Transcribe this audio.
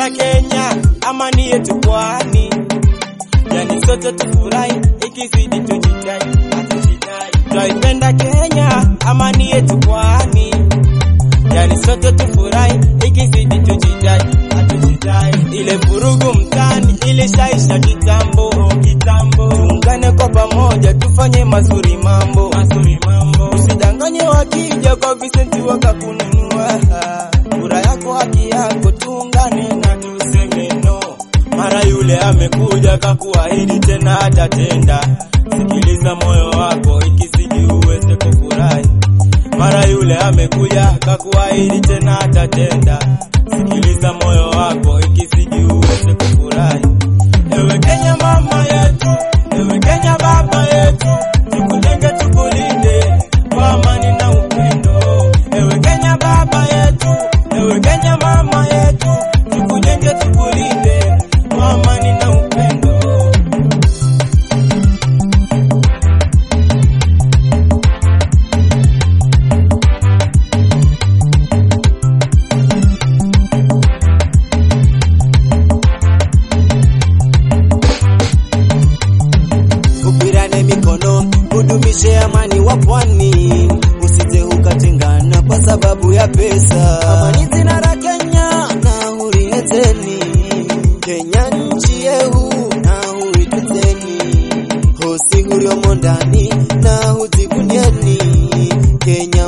Twaipenda Kenya, amani yetu pwani, yani sote tufurahi, ikizidi tujidai, hatujidai. Twaipenda Kenya, amani yetu pwani, yani sote tufurahi, ikizidi tujidai, hatujidai. Ile vurugu mtani ilishaisha kitambo, kitambo. Tuungane kwa pamoja, tufanye mazuri mambo, mazuri mambo. Usidanganye wakija kwa Vicenti wakakununua kura yako haki yako, tuungane na tuseme no. Mara yule amekuja kakuahidi tena atatenda. Sikiliza moyo wako, ikizidi uweze kufurahi. Mara yule amekuja kakuahidi tena atatenda. Sikiliza moyo wako, ikizidi uweze kufurahi. Ewe Kenya mama yetu, ewe Kenya baba yetu, tukujenge tukulinde kwa amani na upendo. Ewe Kenya baba yetu, ewe Kenya mama yetu, tukujenge tukulinde kwa amani na upendo. Tupirane mikono, udumishe amani wa pwani, usije ukatengana kwa sababu ya pesa. Amani zina la Kenya na hurieteni, Kenya nchi yehu na huiteteni, hosi huriomo ndani na hujivunieni, Kenya